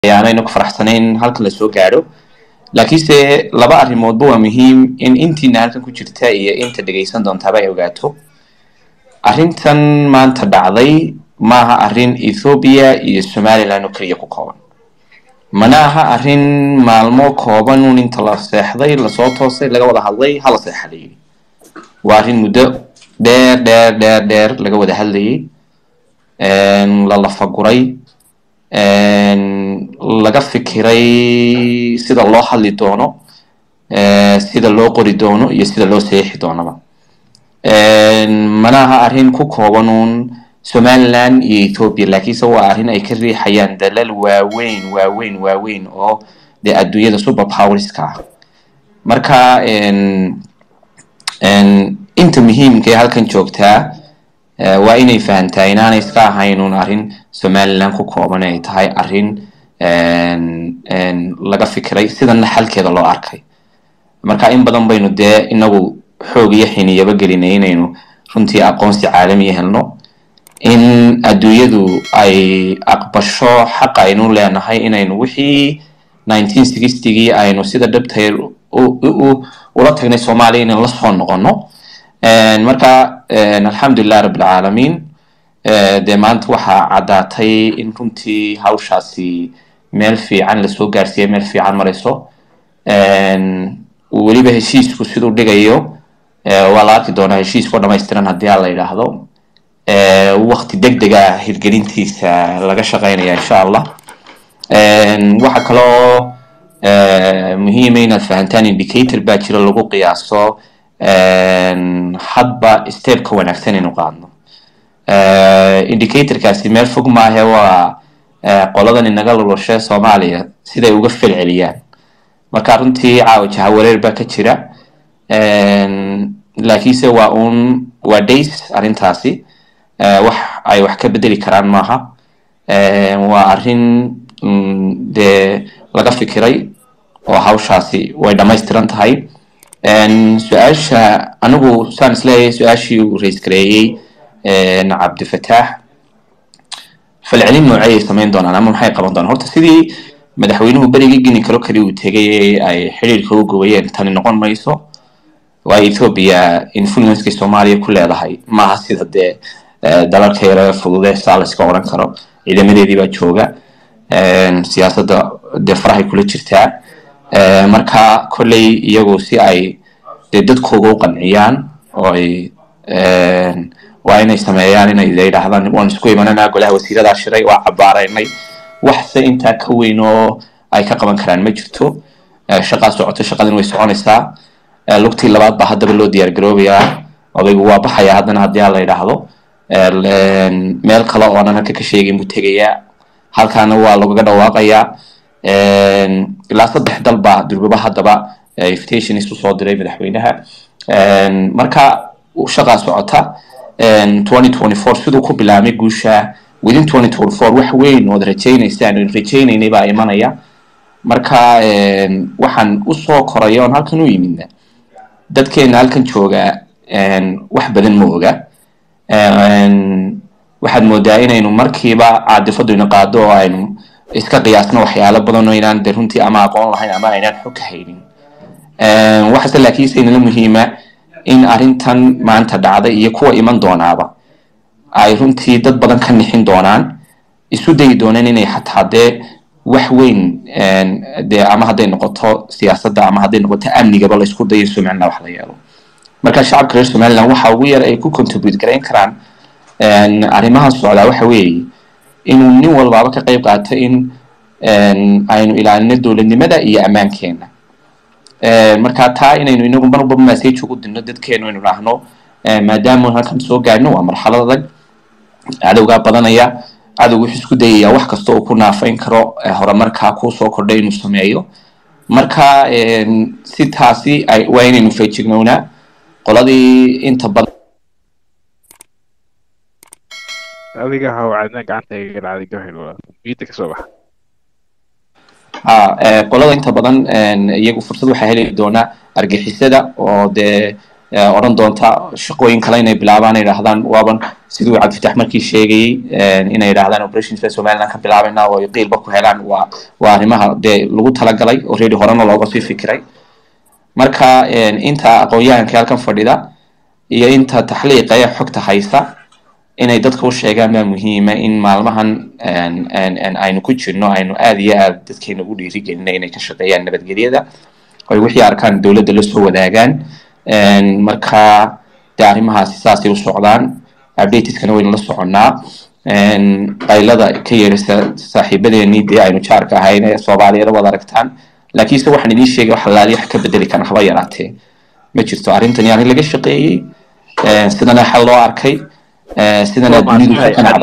ayaanayna ku faraxsanayn halkan lasoo gaadho laakiinse laba arrimoodba waa muhiim in intiina halkan ku jirta iyo inta dhegaysan doontaaba ay ogaato arrintan maanta dhacday maaha arrin ethoobia iyo somaliland oo keliya ku kooban mana aha arrin maalmo kooban un inta la seexday lasoo toosay laga wada hadlay hala seexalayay waa arrin muddo dheer dheer dheer dheer laga wada hadlayay la lafaguray laga fikiray sida loo hadli doono sida loo qori doono iyo sida loo seexi doonaba mana aha arrin ku kooban uun somaliland iyo ethoopia laakiinse waa arrin ay ka riixayaan dalal waaweyn waaweyn waaweyn oo dee adduunyada super powerska ah marka inta muhiimka ee halkan joogtaa waa inay fahantaa inaanay iska ahayn un arrin somaliland ku kooban ay tahay arrin laga fikiray sidana xalkeeda loo arkay marka in badan baynu dee inagu xoog iyo xiniyaba gelinay inaynu runtii aqoonsi caalamiya helno in adduunyadu ay aqbasho xaqa aynu leenahay inaynu wixii nineteen sixtygii aynu sida dhabtay ula tagnay soomaaliya inaynu lasoo noqono marka alxamdulilah rabbilcaalamiin dee maanta waxaa caddaatay in runtii hawshaasi meel fiican lasoo gaarsiiya meel fiican marayso weliba heshiisku siduu dhigayo waa la arki doonaa heshiiskao dhamaystiran haddii a la yidhaahdo wakti deg dega hirgelintiisa laga shaqeynaya insha allah waxa kaloo muhiima inaad fahantaan indicator baa jira lagu qiyaaso hadba stepka wanaagsan inu qaadno indicatorkaasi meel fog maahe waa qoladan inaga luloshe soomaaliya siday uga felceliyaan marka runtii caawa jahawareer baa ka jira laakiinse waa un waa days arrintaasi wax ay wax ka bedeli karaan maaha waa arrin dee laga fikiray oo hawshaasi way dhamaystiran tahay su-aasha anigu saan isleeyahay su-aashii uu rais gareeyey cabdifataax falcelin noocey ay samayn doonaan ama maxay qaban doonaan horta sidii madaxweynuhu berigii gini kalo kali uu tegay ee ay xiriirka u gobayeen tani noqon mayso waa ethoopia influencekay soomaaliya ku leedahay maaha sida dee dalalka yare fudude saa la iska odhan karo ciidamadeedii baa jooga siyaasadda dee farahay kula jirtaa marka kolley iyagu si ay dee dadkooga u qanciyaan oo ay waa inay sameeyaan inay yidhaahdaan waan isku imananaa golaha wasiiradaa shiray waa cabaaraynay waxse intaa ka weyn oo ay ka qaban karaan ma jirto shaqaa socoto shaqadin way soconaysaa lugtii labaad baa haddaba loo diyaar garoobayaa odaygu waa baxaya haddana haddii la yidhaahdo meel kale oonan halka ka sheegin buu tegayaa halkaana waa lagaga dhawaaqayaa ilaa saddex dal baa durbaba haddaba invitation isu soo diray madaxweynaha marka shaqaa socota twenty twenty four siduu ku bilaamay guusha within twenty twenty four wax weyn ood rajaynaysaan rajaynaynay baa imanaya marka waxaan usoo koraya oon halkan u yimidna dadkeena halkan jooga wax badan ma oga waxaad moodaa inaynu markiiba caadifadu ina qaado oo aynu iska qiyaasno waxyaalo badan oo inaan de runtii ama aqoon lahayn ama aynaan xog ka haynin waxase laakiinse inala muhiima in arrintan maanta dhacday iyo kuwa iman doonaaba ay runtii dad badan ka nixin doonaan isu dayi doonaan inay xataa dee wax weyn dee ama hadday noqoto siyaasadda ama hadday noqoto amnigaba la isku dayo somaliland wax la yeelo marka shacabka reer somaliland waxa ugu yar ay ku contribute garayn karaan arrimahan socdaa waxa weeye inuu nin walbaaba ka qayb qaato in aynu ilaalino dowladnimada iyo ammaankeena marka taa inaynu inagu marba message ugu dirno dadkeenu aynu dhahno maadaama halkan soo gaadhno waa marxalad adag cadowgaa badanaya cadowgu wuxuu isku dayayaa wax kasta uu ku naafayn karo horumarkaa kuusoo kordhay inuu sameeyo marka si taasi waa inaynu feejignownaa qoladii inta badan adiga hawcadna gacanta iga dhacday gahel miida kasoo baxa ha qolada inta badan iyagu fursad waxaa heli doonaa argixisada oo dee odhan doonta shaqooyin kale inay bilaabaan ay idhahdaan waaban siduu cabdifatax markii sheegayey inay idhahdaan operations bay somaliland ka bilaabayna oo ay qiilba ku helaan waa waa arrimaha dee lagu talagalay already horena looga sii fikiray marka inta aqoon-yahanka halkan fadhida iyo inta taxliiqa ee xogta haysa inay dadka u sheegaan baa muhiima in maalmahan aynu ku jirno aynu aada iyo aada dadkeena ugu dhiirigelina inay ka shaqeeyaan nabadgelyada oy wixii arkaan dowladda la soo wadaagaan marka dee arrimahaasi saasay u socdaan updateskana waynu la soconnaa qaylada ka yeerisa saaxiibadeenii dee aynu jaarka ahayn ee soomaaliyada wada aragtaan laakiinse waxaan idiin sheegay wax alaali wax ka bedeli kara haba yaraatee ma jirto arrintani arrin laga shaqeeyey sidana xal loo arkay sidana dunidu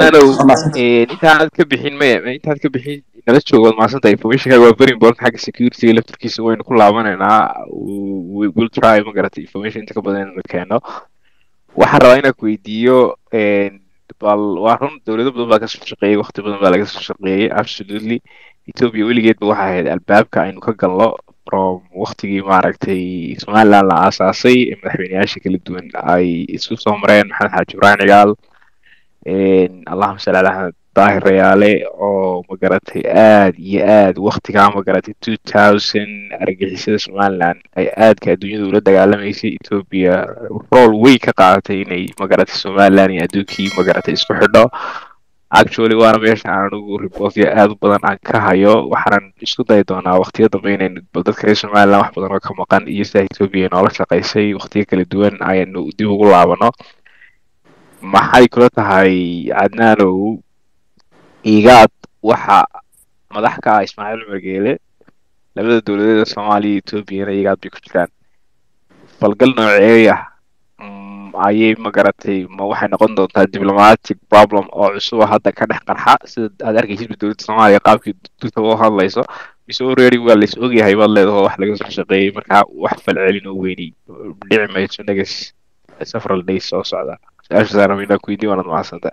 intaanad ka bixin maya intaad ka bixin nala joogo waad mahadsanta informationkaaga waa very important xagga securityga laftarkiisa waynu ku laabanaynaa will try ma garatay information inta ka badan inaynu keeno waxaan rabaa inaan ku weydiiyo bal waa run dowlado badan baa kasoo shaqeeyey waqti badan baa laga soo shaqeeyey absolutely ethiopia weligeedba waxay ahayd albaabka aynu ka galno from waktigii maaragtay somaliland la aasaasay ee madaxweyneyaasha kala duwan ay isku soo mareen maxamed xaaji ibrahim cigaal allahuma salli ala axmed daahir rayaale oo magaratay aad iyo aad waktigaa magaratay two thousand argagixisada somaliland ay aadka adduunyada ula dagaalamaysay ethiopia rool wey ka qaadatay inay magaratay somaliland iyo adduunkii magaratay isku xidho actually waana meesha aan anigu reportya aad u badan aan ka hayo waxaanan isku dayi doonaa waqtiyo dambe inaynu bal dadka reer somaliland wax badan oo ka maqan iyo sida ethiopia noola shaqaysay waqtiyo kala duwan ayanu dib ugu laabano maxay kula tahay cadnaanow igaad waxa madax ka ah ismaaciil cumar geele labada dowladeeda soomaaliya iyo ethoobiana igaad bay ku jiraan falgal nooceeya ayay magaratay ma waxay noqon doontaa diplomatic problem oo cusuba hadda ka dhex qarxa sida aad arkaysid dowladda soomaaliya qaabkii duta u hadlayso mise already waa lais ogyahay baad leedaho wax laga soo shaqeeyey markaa wax falcelin oo weynay dhici mayso negas several days soo socda su-aashaasaan rabaa ku weydiin waanad mahadsanta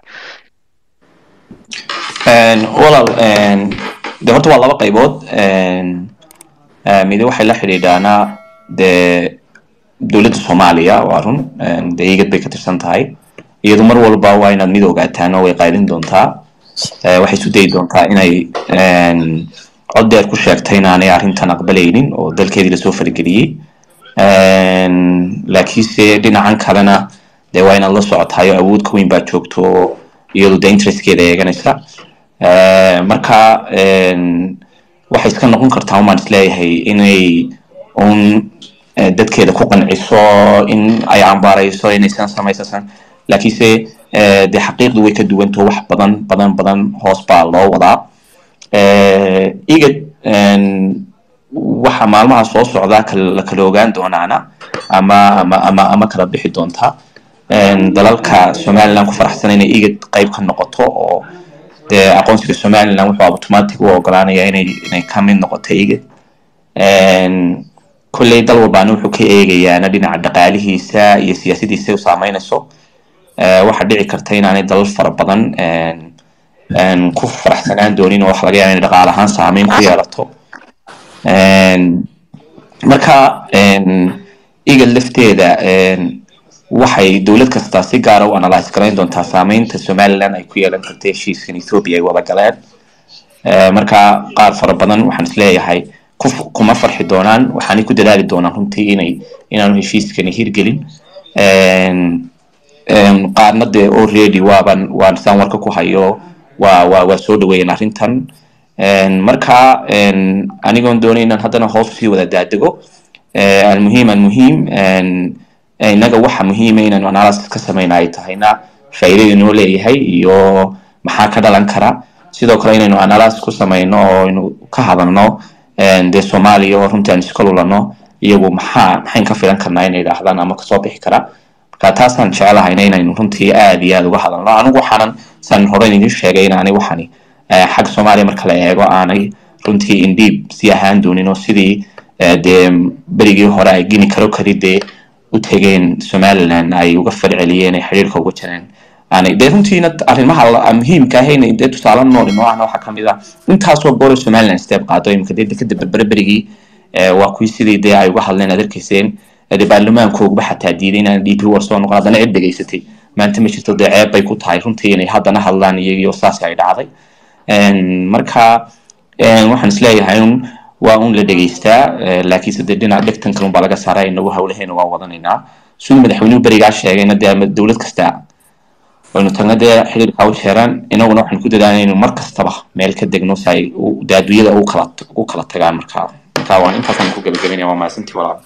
walaal de horta waa laba qaybood midi waxay la xidhiidhaanaa dee dowladda soomaaliya waa run dee igad bay ka tirsan tahay iyadu mar walba waa inaad mid ogaataan oo way qaylin doontaa waxay isu dayi doontaa inay cod deer ku sheegtay inaanay arrintan aqbalaynin oo dalkeedii lasoo farageliyey laakiinse dhinacan kalena dee waa inaad la socotayo awood ka weyn baa joogto oo iyadu dee interestkeeda eeganaysa marka waxay iska noqon kartaa umaan isleeyahay inay un dadkeeda ku qanciso in ay cambaarayso inaysan samaysasan laakiinse dee xaqiiqdu way ka duwanto wax badan badan badan hoos baa loo wadaa igad waxa maalmaha soo socdaa la kala ogaan doonaana ama ama ama ama kala bixi doonta dalalka somaliland ku faraxsan inay igad qayb ka noqoto oo dee aqoonsiga somaliland wuxuu automatic u ogolaanaya inay inay ka mid noqoto igad kolley dal walbaana wuxuu ka eegayaana dhinaca dhaqaalihiisa iyo siyaasadiisa u saameynayso waxaa dhici karta inaanay dalal fara badan ku faraxsanaan doonin oo waxa laga yaaba inay dhaqaal ahaan saameyn ku yeelato marka igad lafteeda waxay dowlad kastaa si gaara u analyse garayn doontaa saameynta somaliland ay ku yeelan karta heshiiskan ethiopia ay wada galeen marka qaar fara badan waxaan isleeyahay kuma farxi doonaan waxaanay ku dadaali doonaan runtii inay inaanu heshiiskani hirgelin qaarna dee already waaban waan saan warka ku hayo waa waa waa soo dhaweeyeen arrintan marka anigoon doonay inaan haddana hoos usii wada daadego almuhiim almuhiim innaga waxa muhiima inaanu analysis ka samayna ay tahayna faa'iidada inoo leeyahay iyo maxaa ka dhalan kara sidoo kale inaynu analysis ku samayno oo aynu ka hadalno dee soomaaliya oo runtii aan iska lulano iyagu maxaa maxayn ka filan karnaa inay idhaahdaan ama kasoo bixi kara marka taasaan jecelahayna inaynu runtii aad iyo aad uga hadalno anigu waxaanan saan hore idin sheegay inaanay waxani xag soomaaliya marka la eego aanay runtii indhiib sii ahaan doonin oo sidii dee berigii hore ay gini karo kari dee u tegeen somaliland ay uga falceliyeen ay xiriirka uga jireen aanay dee runtiina arrimaha muhiimka ahayna dee tusaale nool inoo ahna waxaa kamid ah intaasoo goor somaliland step qaado imika dee dekada berbere berigii waa kuwii sidii dee ay uga hadleen aad arkayseen dee baarlamaankooguba xataa diiday inaan d p war soo noqon haddana cid dhegaysatay maanta ma jirto dee ceeb bay ku tahay runtii inay haddana hadlaan iyagiyo saas ay dhacday marka waxaan isleeyahay un waa un la dhegaystaa laakiinse dee dhinac dhegtan kalun baa laga saaraa inagu hawlaheena waan wadanaynaa siduu madaxweynuhu berigaa sheegayna dee ama dowlad kasta waynu tagna dee xiriirka u jeeraan inaguna waxaan ku dadaalna inaynu mar kastaba meel ka degno si ay dee adduunyada ugu kala ugu kala tagaan markaa marka waan intaasaan ku gabagabaynaya waa mahadsantii walaal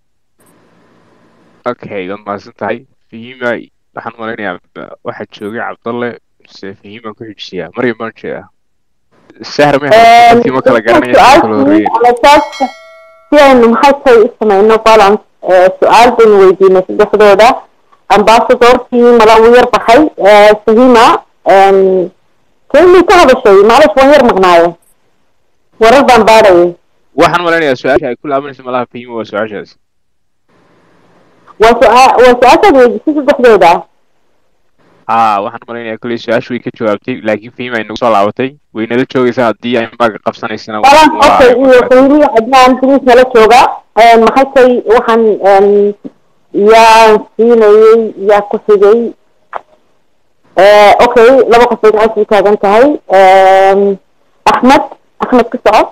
okay waad mahadsan tahay fahima waxaan malaynayaa waxaa joogay cabdalle mise fahimaan ku xijisiyaa maryam baan jeedaa sahra ma ma kala garanaya kala horeeya si aynu maxay tahay u samayno balance su-aal baynu weydiinay saddexdooda ambasadorkii mala uu yar baxay fahima kelimay ka hadashay maclish waan yar maqnaaye warar baan baadhayay waxaan malaynayaa su-aasha ay ku laabanaysa malaha fahima waa su-aashaas waa su-aa waa su-aashaad weydisay saddexdooda haa waxaan malaynayaa kolley su-aasha way ka jawaabtay laakiin fahima ay nagu soo laabatay way nala joogaysaa haddii ay maaga qabsanaysana balance okay iyo fahimi cadnaan dinis nala jooga maxay tay waxaan yaan siinayay yaa ku xigay okay laba qof bay gacanta u taagan tahay axmed axmed ku soco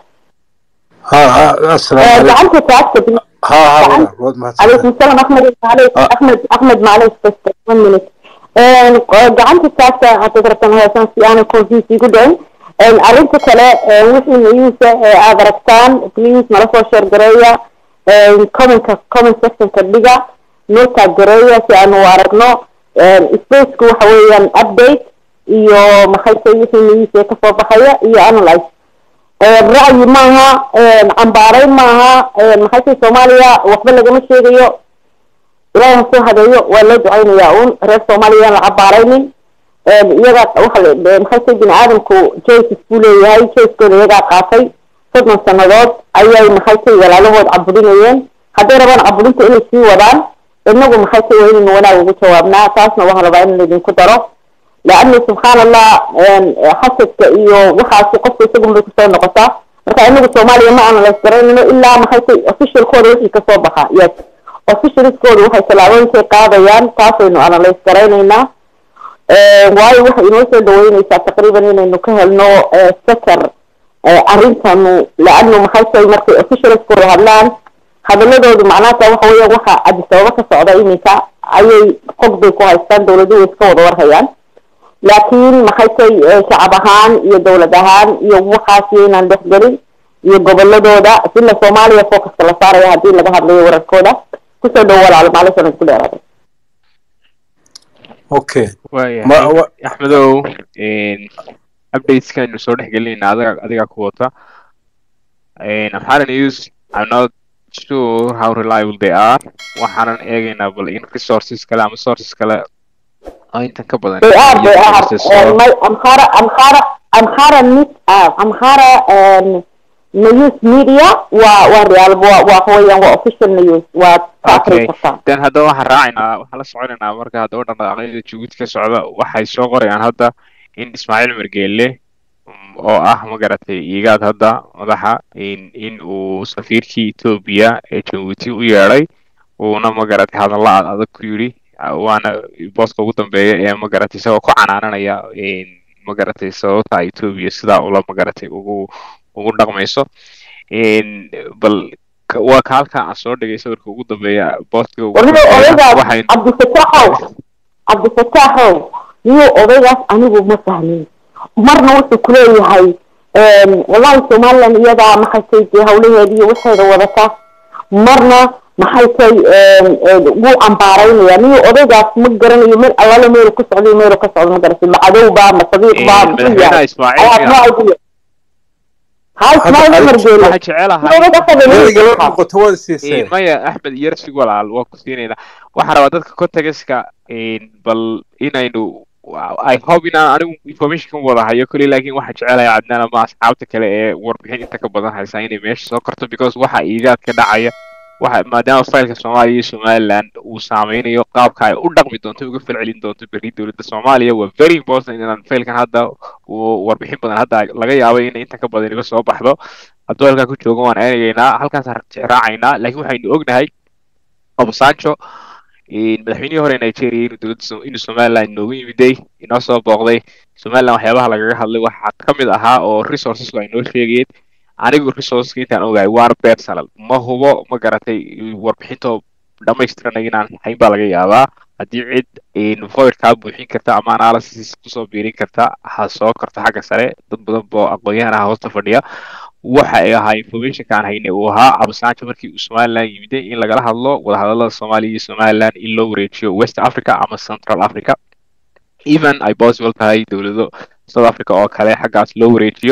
gacanta taagta عليكم السلام احمد معلش احمد احمد معلش بس 1 minute gacanta taagta haddaad rabtaan heesaan si aanan confuse igu dhicin arrinta kale wixii nayuusa aad aragtaan please nala soo share gareeya commentka comment sectionka dhiga noo taag gareeya si aanu aragno spaceka waxa weeyaan update iyo maxay tay wixii nayuusa kasoo baxaya iyo analyze ra'yi maaha cambaaray maaha maxay tay soomaaliya waxba lagama sheegayo ilaahay ha soo hadeeyo waa loo ducaynayaa un reer soomaaliya yaan la cabaaraynin iyagaa waxa maxay tay bini aadamku joyces buu leeyahay joyskooda iyagaa qaatay soddon sannadood ayay maxay tay walaalahood caburinayeen hadday rabaan caburinta inay sii wadaan inagu maxay tay waa inaynu wanaag ugu jawaabnaa taasna waxaan rabaa in laydinku daro laana subxaan allah xasadka iyo waxaasi qofka isagun bay kusoo noqotaa marka inagu soomaaliya ma analyse garanayno ilaa maxay tay officialkooda wixii kasoo baxa yes officialskooda waxay tallaabooyinkay qaadayaan taasaynu analyse garaynaynaa waayo waxay inoo soo dhaweyneysaa taqriiban inaynu ka helno secor arrintanu laanu maxay tahay markay officialskooda hadlaan hadaladoodu macnaata waxa weeyaan waxa adisababa ka socda iminka ayay xog bay ku haystaan dawladuhu iska wada warhayaan laakiin maxay tay shacab ahaan iyo dawlad ahaan iyo waxaas yaynaan dhexgelin iyo goboladooda sila soomaaliya focuska la saaraya haddii laga hadlayo wararkooda kusoo dhow walaalo maalishan isku dheeraaday okay waayahay axmedow updateskaynu soo dhex gelinayna adiga adigaa ku wata amhara news i'm not sure how reliable they are waxaanan eegaynaa bal in resources kale ama sources kale oo intan ka badan they are they are my amhara amhara amhara news amhara news media waa waa real waa waa weeyaan waa official news waa okay then haddaba waxaan raacaynaa waxaan la soconaynaa marka haddaba dhaqdhaqaaqyada jabuuti ka socda waxay soo qorayaan hadda in ismaaciil margeele oo ah magaratay igaad hadda madaxa in in uu safiirkii etoobiya ee jabuuti u yeedhay uuna magaratay hadalla aad adag ku yidhi waana booska ugu dambeeya ee magaratay isagoo ku canaananaya magaratay sababta etoobiya sidaa ula magaratay ugu ugu dhaqmayso bal waa ka halka aan soo dhigay sawirka ugu dambeeya booska odaygaas cabdifataaxow cabdifataaxow niyuu odaygaas anigu ma fahmin marna wuxuu kuleeyahay wallahi somaliland iyadaa maxay tay dee hawlaheeda iyo waxeeda wadata marna maxay tay wuu cambaaraynaya niyuu odaygaas ma garanayo meel allaale meelu ku socday meelu ka socdo ma garata ma cadowba ma sadiiqba muxuu yahay no idea maya axmed yarsig walaal waa ku siinaynaa waxaan rabaa dadka contextka bal inaynu i hope inaan anigu informationkan wada hayo koli laakiin waxaan jecelahay cadnaan ama asxaabta kale ee warbixin inta ka badan haysaa inay meesha soo karto because waxa iigaad ka dhacaya waxa maadaama faylka soomaaliya iyo somaliland uu saameynayo qaabka ay u dhaqmi doonto uga falcelin doonto berri dowladda soomaaliya waa very important inaan faylkan hadda warbixin badan hadda laga yaabay inay inta ka badan iga soo baxdo hadduu halkaa ku joogo waan eegaynaa halkaas raacaynaa laakiin waxaynu ognahay obasanjo madaxweynihii hore nigeria inuu dowladda inuu somaliland inoogu yimiday inoo soo booqday somaliland waxyaabaha lagaga hadlay waxaa ka mid ahaa oo resourcesku ay noo sheegayeen anigu resourceska intaan ogahay waana personal ma hubo ma garatay warbixintoo dhamaystiranay inaan hayn baa laga yaabaa haddii cid void kaa buuxin karta ama analysis kusoo biirin karta ha soo karto xagga sare dad badan boo aqoon-yahan ah hoosta fadhiya waxa ay ahaa informationka aan haynay uu ahaa abasanjo markii uu somaliland yimiday in lagala hadlo wadahadalada soomaaliya iyo somaliland in loo wareejiyo west africa ama central africa even ay possible tahay dowlado south africa oo kale xaggaas loo wareejiyo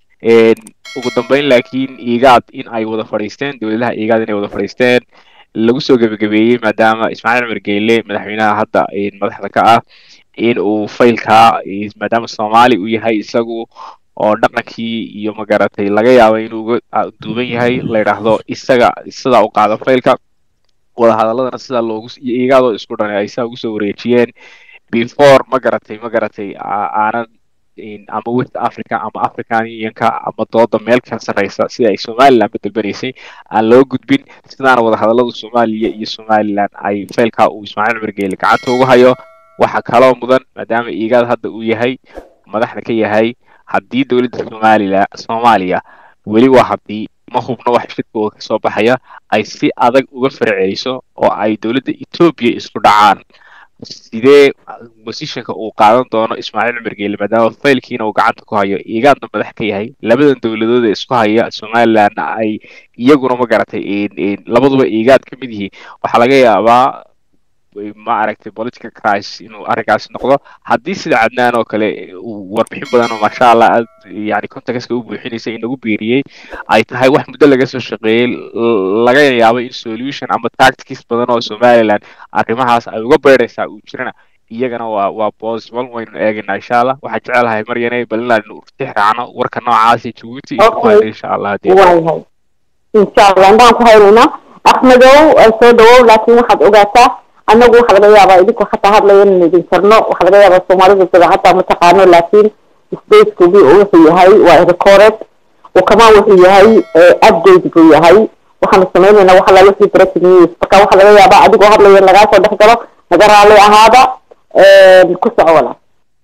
ugu dambeyn laakiin igaad in ay wada fadhiisteen dowladaha igaad inay wada fadhiisteen lagu soo gebagabeeyey maadaama ismaaciil cumar geyle madaxweynaha hadda madaxda ka ah in uu faylkaa maadaama soomaali uu yahay isagu oo dhaqankii iyo magaratay laga yaabo inuu uga duuban yahay la yidhaahdo isaga sidaa u qaado faylka wadahadaladana sidaa loogu igaadoo isku dhanay ay saa ugu soo wareejiyeen before ma garatay ma garatay aanan ama west africa ama african unionka ama dooda meel ka sarreysa sida ay somaliland beddelbanaysay aan loo gudbin sidaana wadahadalada soomaaliya iyo somaliland ay faylkaa uu ismaaciil cumar geele gacanta ugu hayo waxaa kaloo mudan maadaama igaad hadda uu yahay madaxda ka yahay haddii dowladda somalilan soomaaliya weli waa haddii ma hubno wax shirkooda kasoo baxaya ay si adag uga farceliso oo ay dowladda etoobiya isku dhacaan sidee positionka uu qaadan doono ismaaciil cumar geele maadaama faylkiina uu gacanta ku hayo igaadna madax ka yahay labadan dowladood ee isku haya somalilandna ay iyaguna ma garatay labaduba igaad ka mid yihiin waxaa laga yaabaa ma aragtay political crisis inuu arrinkaasi noqdo haddii sida cadnaan oo kale warbixin badan oo maasha allah aad yani contextka u buuxinaysa inagu biiriyey ay tahay wax muddo laga soo shaqeeyey laga yaabo in solution ama tactics badan oo somaliland arrimahaas ay uga beeraysaa uu jirana iyagana waa waa possible waynu eegaynaa insha allah waxaan jecelahay maryane bal inaanu urtix raacno warka noocaasi jabuuti iyo kumayna insha allah hadii waayahay insha allah indhaan ku haynaynaa axmedow soo dhawow laakiin waxaad ogaataa annagu waxa laga yaabaa idinku xataa hadlaya inaan idin karno waxa laga yaabaa soomaalida sida xataa ma taqaano laakiin spacekugi wuxuu yahay waa recorded kamaan wuxuu yahay update buu yahay waxaanu sameynaynaa waxa la wixii breaking news marka waxa laga yaabaa adigoo hadlaya in lagaa soo dhex galo naga raali ahaada ku soco walaal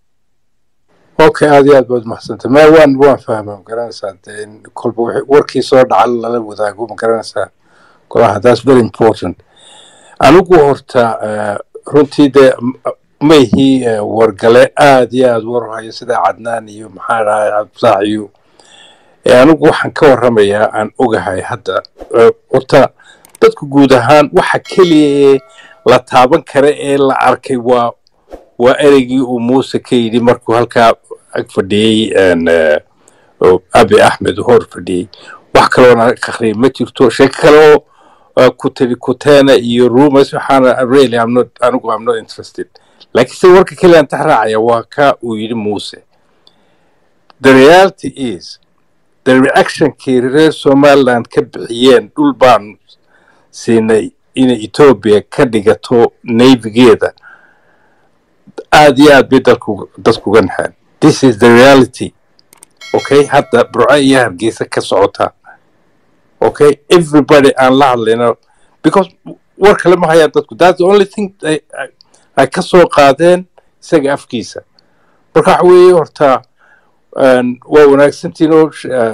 okay aad iyo aad baad umahadsantay ma waan waan fahma ma garanaysaa dee in kolba wixii warkii soo dhaca lala wadaago ma garanaysaa golaha that's very important anigu horta runtii dee maihii wargale aad iyo aad war hayo sida cadnaan iyo maxaa dhahay cabdisaax iyo anigu waxaan ka warramayaa aan ogahay hadda horta dadku guud ahaan waxa keliya ee la taaban kara ee la arkay waa waa ereygii uu muuse ka yidhi markuu halkaa ag fadhiyey abi axmed hor fadhiyey wax kaloona akhriyay ma jirto sheeko kale oo kutiri kuteena iyo rumors waxaana really I'm not anigu I'm not interested laakiin se warka keliya aan taxraacaya waa ka uu yidhi muuse the reality is the reactionkii reer somaliland ka bixiyeen dhul baan siinay inay etoobiya ka dhigato navygeeda aad iyo aad bay dalku dadkuga naxeen this is the reality okay hadda burco iyo hargeysa ka socota okay everybody aan la hadlayno because war kale ma hayaan dadku that's the only thing ay ay ka soo qaadeen isaga afkiisa marka waxa weeye horta waa wanaagsantiin oo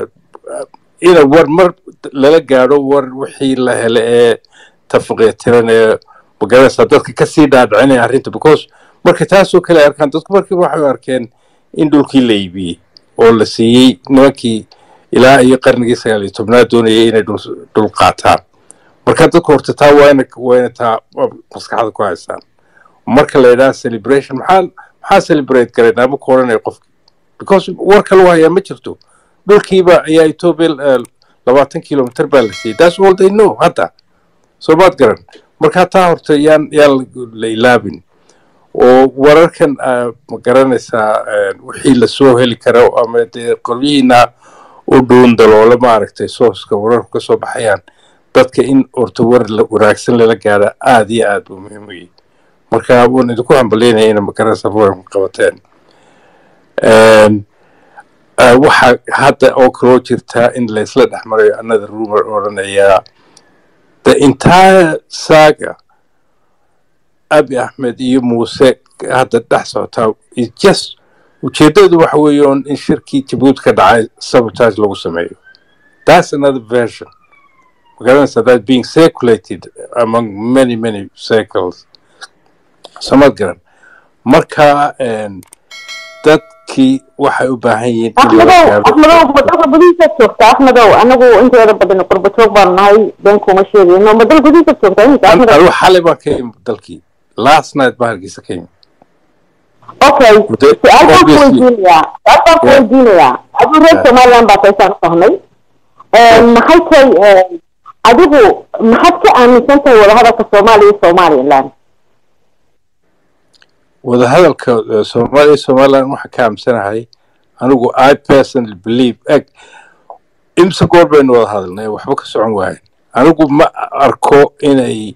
ina war mar lala gaadho war wixii la hele ee tafaqiitiran ee magaranaysaa dadka kasii dhaadhicinaya arrinta because marka taasoo kale ay arkaan dadku markiiba waxay arkeen in dhulkii la iibiyey oo la siiyey nimankii ilaa iyo qarnigii sagaal iyo tobnaad doonayay inay dhul qaataan marka dadku horta taa waa ina waa ina taa maskaxda ku haystaan marka la yidhaha celebration maxaa maxaa celebrate garaynaa ma ku odhanaya qofki because war kale hayaa ma jirto dhulkiiba ayaa etoobiya labaatan kilomitr baa la siiyey that's all they know hadda soo maad garan marka taa horta yaan yaan la ilaabin oo wararkan ma garanaysaa wixii lasoo heli karo ama dee qolyihiina u dhuun daloole maaragtay sooska wararku ka soo baxayaan dadka in horta war wanaagsan lala gaara aad iyo aad buu muhiim u yahay marka waan idinku hambalyaynaya ina magaranaysaa wararka qabateen waxaa hadda oo kaloo jirtaa in laysla dhex marayo another rumor odhanaya the the entire saga abi axmed iyo muuse hadda dhex socotaa is just ujeeddadu waxa weeye on in shirkii jabuuti ka dhacay sabotage lagu sameeyo that's another version magaranaysa that being circulated among many many circles samad garan marka dadkii waxay u baahan yihiin in laga axmedow gaaro axmedow madalka gudihiisaad joogtaa axmedow anagu inteeda badan qurba joog baan nahay been kuma sheegayno madal gudihiisaad joogtaa imika An- axmedow anigu xalay baan ka imi dalkii last night baan hargeysa ka imi okay Muddo- su-aal baan ku obviously- weydiinayaa su-aal baan ku Yeah. weydiinayaa adigu reer Yeah. somaliland baa taysaan u fahmay maxay tahay adigu maxaad ka aaminsan tahay wadahadalka soomaaliya iyo somaliland wadahadalka eh, soomaaliya somaliland waxaan ka aamsanahay anigu i personally believe eg imse goor baynu wada hadalnay waxba ka socon waayen anigu ma arko inay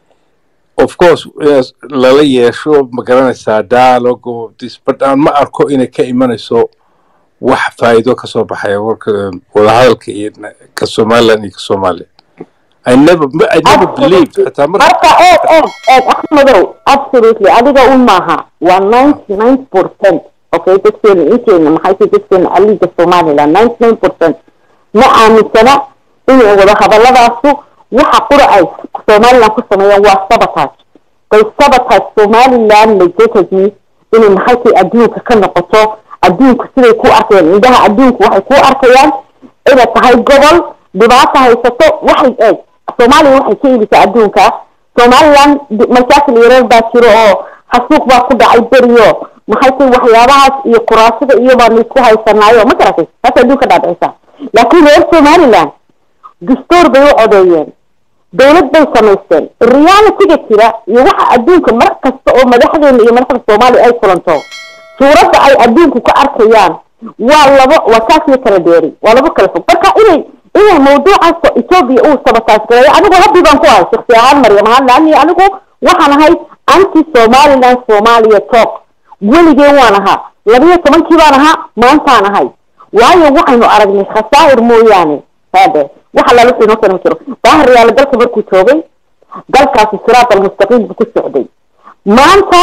of course in lala yeesho ma garanaysaa dialogue of this but aan ma arko inay ka imanayso wax faa'iido ka soo baxaya warka wadahadalka iyo ka somaliland iyo ka soomaaliya i never i never believed xitaa marka marka eeg eeg eeg axmedow absolutely adiga un maaha waa ninety nine percent okay dadkeena inteena maxay tahay dadkeena aliga somaliland ninety nine percent ma aaminsana inay wada hadalladaasu waxa qura ay somaliland ku sameeyaan waa sabotage they sabotage somaliland legitimately inay maxay tahay adduunka ka noqoto adduunku siday ku arkayaan indhaha adduunku waxay ku arkayaan inay tahay gobol dhibaato haysato waxay eeg soomaaliya waxay ka iibisa adduunka somaliland di- mashaakil yareer baa jiro oo xasuuq baa ku dhacay beriyo maxay tahay waxyaabahaas iyo kuraasada iyo baanu isku haysanaayo ma garatay taas adduunka dhaadhicisa laakiin reer somaliland dastuur bay u codeeyeen dowlad bay samaysteen realityga jira iyo waxa adduunka mar kasta oo madaxdeena iyo madaxda soomaaliya ay kulanto suuradda ay adduunku ka arkayaan waa labo waa kaas iyo kala dheeri waa labo kala fog marka inay inay mawduucaas oo etoobiya uu sabotaas gareeyo anigu habbi baan ku ahay shaksi ahaan maryam ahaan laani anigu waxaan ahay anti somaliland somalia talk weligeen waan ahaa labiyo tobankii baan ahaa maantaan ahay waayo waxaynu aragnay khasaa'ir mooyaane hade waxa lala wixii noo keena ma jiro daahir yaala dalka markuu joogay dalkaasi siraat almustaqiim buu ku socday maanta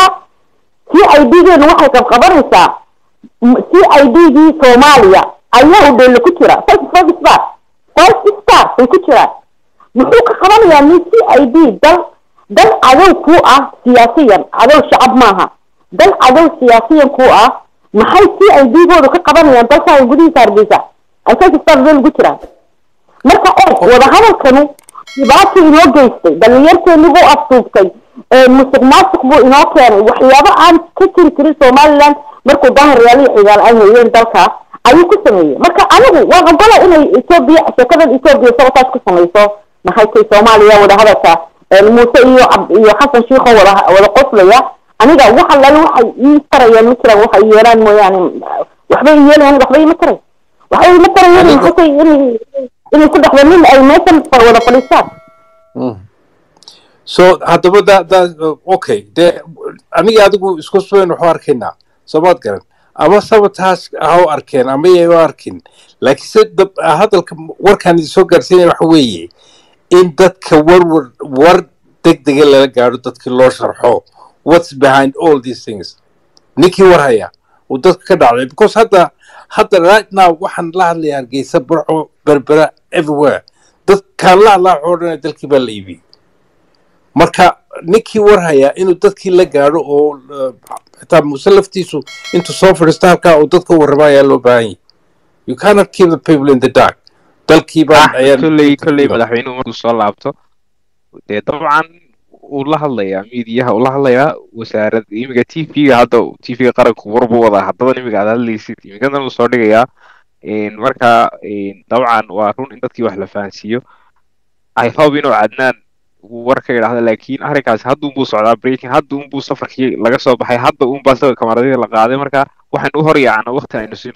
c i d geenu waxay qabqabanaysaa c i d gii soomaaliya ayaa u dheelle ku jira five five star five star bay ku jiraan muxuu ka qabanayaa nin c i d dal dal cadow ku ah siyaasiyan cadow shacab maaha dal cadow siyaasiyan ku ah maxay c i d goodu ka qabanayaan dalkaaga gudihiisa hargeysa ay five star bay ugu jiraan marka eeg wadahadalkanu dhibaato inoo geystay dhalinyarteeni buu afduubtay musuq maasuq buu inoo keenay waxyaabo aan ka jiri jirin somaliland markuu daahir yaaliyo cigaal ay hayeen dalkaas ayuu ku sameeyey marka anigu waan ogola inay etoobiya sheekadan etoobiya sabotaas ku samayso maxay tahay soomaaliya wadahadalka muuse iyo cab iyo xasan shiikho wada wada qoslaya aniga waxa lale waxay ii tarayaan ma jiraan waxay yeelaan mooyaane waxbay yeelayaan waxba ima taray waxba ima tarayaan maxay tahay inay inay ku dhexda nin ay meeshan wada fadhiistaan so haddaba da da okay dee aniga adigu isku subayn waxu arkaynaa soomaad garan ama sabotaas ha u arkeen ama yay u arkin laakiin se dab- hadalka warkaan idin soo gaarsiinaya waxa weeye in dadka warwar war degdega lala gaadho dadkii loo sharxo what's behind all these things ninkii war haya uu dadka ka dhacday because hadda hadda right now waxaan la hadlaya hargeysa burco berbera everywhere dadkaan la hadlaa waxoo dhan dalkii baa la iibiyey marka ninkii war hayaa inuu dadkii la gaadho oo uh, xitaa muuse laftiisu intuu soo fadhiisto halkaa uu dadka warrama ayaa loo baahan yahay you cannot keep the people in the dark dalkii baan ah ayaa kolley kolley madaxweynuhu markuu soo laabto dee dabcan uu la hadlayaa miidiyaha uu la hadlayaa wasaarad imiga t v-ga hadda t v-ga qaranku war buu wadaa haddadan imiga aad hadlaysid imigadan uu soo dhigayaa Een, marka een, dabcan waa run in dadkii wax la fahansiiyo i hope inuu cadnaan uu war ka idhaahdo laakiin arrinkaasi hadda unbuu socdaa breaking hadda unbuu safarkii laga soo baxay hadda unbaa sawir kamaradadii la qaaday marka waxaynu u hor yaacna waqti aynu siino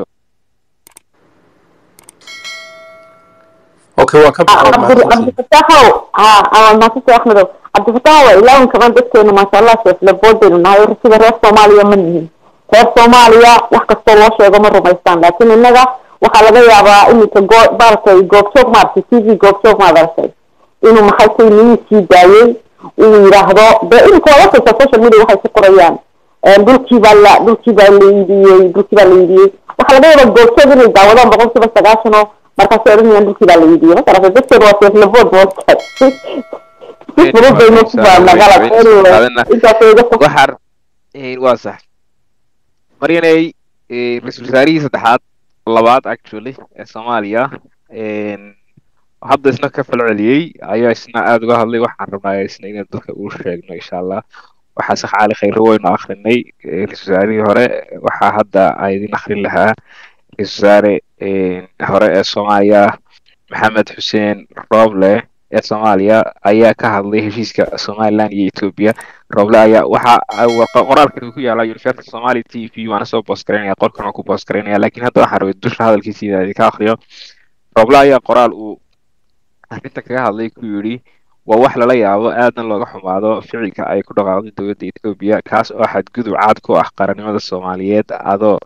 okay waan ka cabdifataaxow ha maasante axmedow cabdifataax waa ilaahin kaban dadkeenu maasha allah seeflabood baynu nahay sida reer soomaaliya ma nihin reer soomaaliya wax kastoo loo sheego ma rumaystaan laakiin innaga waxaa laga yaabaa iminka goo baalkay goobjoog maaragtay t v goobjoog maad aragtay inuu maxay tay niyinkii daayey uu yidhaahdo dee iminka waa arkaysa social media waxay ku qorayaan dhulkii baa la dhulkii baa la iibiyey dhulkii baa la iibiyey waxaa laga yaabaa goobteed inay daawadaan boqol kiiba sagaashan oo markaasay odhanayaan dhulkii baa la iibiyey makarasa dadkeedu waa seeflabood boodka waxar waa sax maryanay ra-iisul wasaarihii saddexaad labaad actually ee soomaaliya hadda isna ka fal celiyey ayaa isna aada uga hadlay waxaan rabnaa isna inaan dadka uu sheegno insha allah waxaa sax cali khayre waynu akrinay ra-isul wasaarihii hore waxaa hadda aydin akrin lahaa ra-isul wasaare hore ee soomaaliya maxamed xuseen rooble ee soomaaliya ayaa ka hadlay heshiiska somaliland iyo ethiopia rooble ayaa waxa qoraalkan ku yaala university somali t v waana soo boos garaynaya qolkan waa ku boos garaynaya lakin hadda waxaan rabay dusha hadalkiisa inaan idinka akriyo rooble ayaa qoraal uu arrinta kaga hadlay ku yidhi waa wax lala yaabo aadna looga xumaado ficilka ay ku dhaqaaqday dowladda ethiopia kaas oo xadgudub caad ku ah qarannimada soomaaliyeed adoo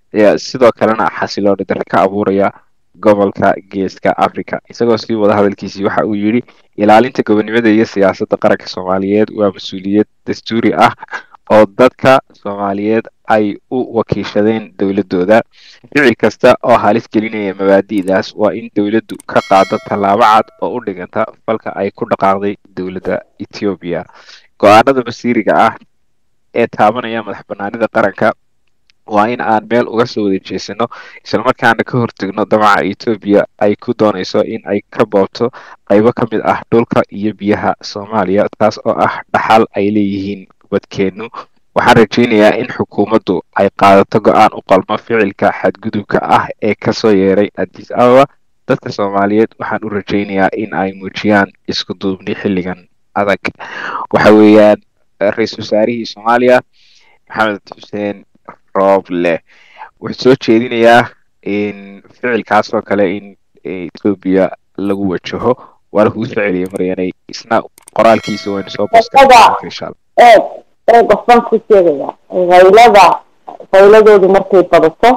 sidoo kalena xasilooni darre ka abuuraya gobolka geeska africa isagoo sii wada hadalkiisii waxa uu yidhi ilaalinta gobonimada iyo siyaasadda qaranka soomaaliyeed waa mas-uuliyad dastuuri ah oo dadka soomaaliyeed ay u wakiishadeen dowladooda ficil kasta oo halis gelinaya mabaadi'daas waa in dowladdu ka qaado tallaabo cad oo u dhiganta falka ay ku dhaqaaqday dowladda ethoobiya go-aanada masiiriga ah ee taabanaya madax banaanida qaranka waa in aan meel uga soo wada jeesano islamarkaana ka hortegno damaca etoobiya ay ku doonayso in ay ka boobto qaybo ka mid ah dhulka iyo biyaha soomaaliya taas oo ah dhaxal ay leeyihiin wadkeennu waxaan rajaynayaa in xukuumaddu ay qaadato go-aan u qalmo ficilka xadgudubka ah ee kasoo yeeray addis ababa dadka soomaaliyeed waxaan u rajaynayaa in ay muujiyaan isku duubni xilligan adag waxa weeyaan ra-iisul wasaarihii soomaaliya maxamed xuseen rooble wuxuu soo jeedinayaa in ficilkaas oo kale in etoobiya lagu wajaho waana kugu soo celiyay maryanay isna qoraalkiisa waynu soo boosinsha eeg eeg qofbaan ku sheegaya haylada hayladoodu markay badato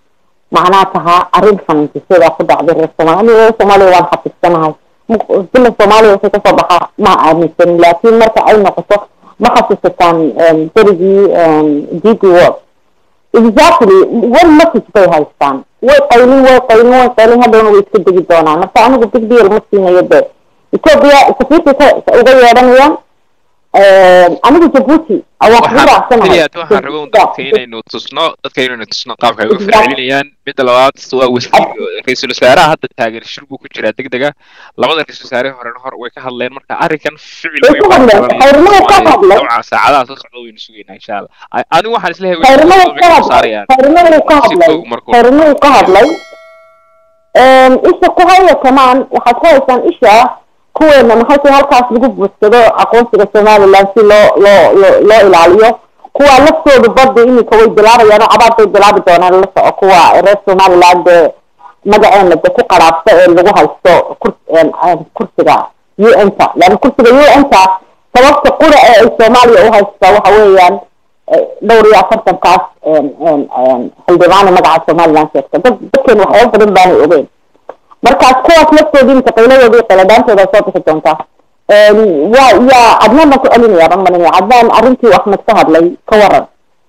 macnaa tahaa arrin fanaantisyada ku dhacday reer soomaaliya reer soomaaliya waan xafiidsanahay bila soomaaliya waxay kasoo baxaa ma aaminsanin laakiin marka ay noqoto ma xasuusataan berigii d d world exactly one message bay haystaan way qaylin way qaylin way qaylin hadhowna way iska degi doonaan marka anigu big deal ma siinayo de ethiopia safiirkay uga yeedhanayaan anigu jabuuti awaan kugu raacsanahay waxaan rabo dadka inaynu tusno dadka inaynu tusno qaabka ay uga falcelinayaan midda labaad waa wasiir ra-iisul wasaaraha hadda taagan shir buu ku jiraa deg dega labada ra-isul wasaare horena hor way ka hadleen marka arrinkan ficil way ka hadleen khayrimaha ka hadlay saacadaha soo socda waynu sugaynaa insha allah anigu waxaan isleeyahay khayrimaha ka hadlay khayrimaha ka hadlay khayrimaha ka hadlay isha ku haya kamaan waxaad ku haysaan isha kuweena maxay tahay halkaas lagu buudsado aqoonsiga somaliland si loo loo loo loo ilaaliyo kuwa laftoodu badda iminka way bilaabayaan oo cabaad bay bilaabi doonaan la soco kuwa reer somaliland ee magaceena de ku qaraabsa ee lagu haysto kur kursiga u n ta yani kursiga u n ta sababta qura ee ay soomaaliya u haystaa waxa weeyaan dhowr iyo afartankaas xildhibaana magaca somaliland sheegta dad dadkeena waxyaaba badan baanay ogeyn markaas kuwaas laftoodii inta qayladooda iyo qayladhaantooda soo bixi doontaa waa yaa cadnaan baan ku celinaya baan malinaya cadnaan arrintii uu axmed ka hadlay ka waran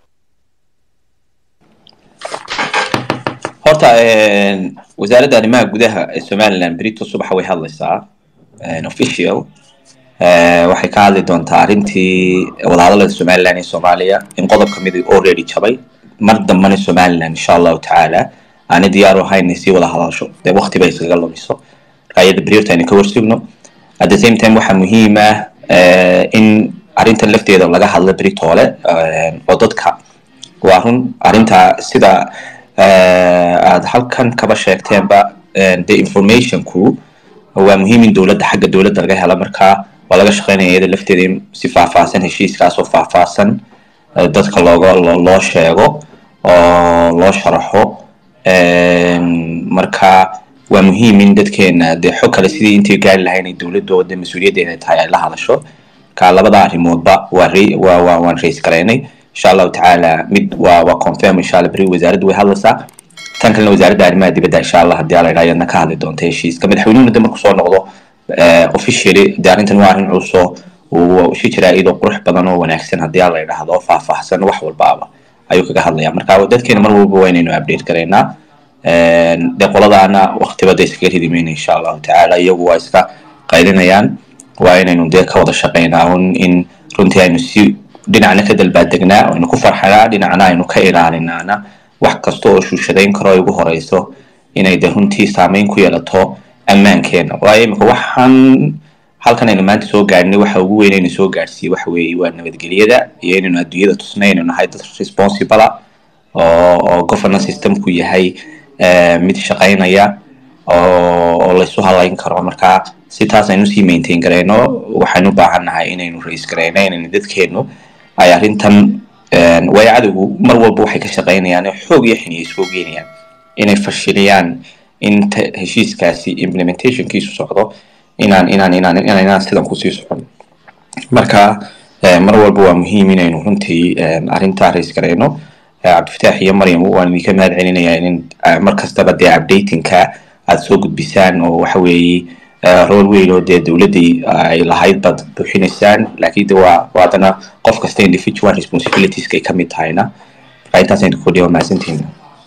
horta wasaaradda arrimaha gudaha ee somaliland berito subaxa way hadlaysaa official waxay ka hadli doontaa arrintii wadahadalada somaliland iyo soomaaliya in qodob kamid already jabay mar dambana somaliland insha allahu tacaala aanay diyaar u ahayn inay sii wada hadasho dee waqti bay iskaga lumiso marka iyada beriirta aynu ka warsugno at the same time waxaa muhiim ah in arrintan lafteeda laga hadlo beritoole oo dadka waa run arrinta sida aad halkan kaba sheegteenba the informationku waa muhiim in dowladda xagga dowladda laga helo markaa waa laga shaqeynaya iyada lafteeda in si faahfaahsan heshiiskaas oo faahfaahsan dadka looga loo sheego oo loo sharaxo marka waa muhiim in dadkeena dee xog kale sidii intay gaari lahayn ay dowladooda mas-uuliyaddeeda tahay ay la hadasho marka labada arrimoodba waa waa waa waan rays garaynay insha allahu tacaala mid waa waa confirm insha allah beri wasaaraddu way hadlaysaa tan kalena wasaaradda arrimaha dibadda insha allah haddii ala idhaa iyadna ka hadli doonta heshiiska madaxweynuhuna de marku soo noqdo officially dee arrintan waa arrin cusoo uu shi jiraa iyadoo qurux badan oo wanaagsan haddii aan la idhaahdo faahfaahsan wax walbaaba ayuu kaga hadlaya marka dadkeena mar walba waa inaynu update garaynaa dee qoladaana waktiba dee iskaga ridi mayna insha allahu tacaala iyagu waa iska qaylinayaan waa inaynu dee ka wada shaqaynaa un in runtii aynu si dhinacna ka dalbaadegnaa aynu ku farxanaa dhinacna aynu ka ilaalinaana wax kasta oo shuushadayn karo ay ugu horeyso inay dee runtii saameyn ku yeelato ammaankeena waayo imika waxaan halkan aynu maanta soo gaadhnay waxa ugu weyn aynu soo gaadhsiiye waxa weeye waa nabadgelyada iyo inaynu adduunyada tusnay inaynu nahay dad responsible oo oo governance systemku yahay mid shaqaynaya oo oo laysu halayn karo marka si taas aynu sii maintain garayno waxaynu u baahan nahay inaynu raise garayno inaynu dadkeenu ay arrintan waayo cadowgu mar walba waxay ka shaqaynayaan xoog iyo xiniya isugu geenayaan inay fashiliyaan in heshiiskaasi implementationkiisu socdo inaan inaan inaan inaan inaan sidan kusii socon marka mar walba waa muhiim inaynu runtii arrintaa raise garayno cabdifataax iyo maryam waan idinka mahad celinayaa in mar kastaba dee updatingka aad soo gudbisaan oo waxa weeye rool weyn oo dee dowladdii ay lahayd baad buuxinaysaan laakiin de waa waa haddana qof kasta individual responsibilitieska ay ka mid tahayna marka intaas aynu kordhiya waa mahadsantihiin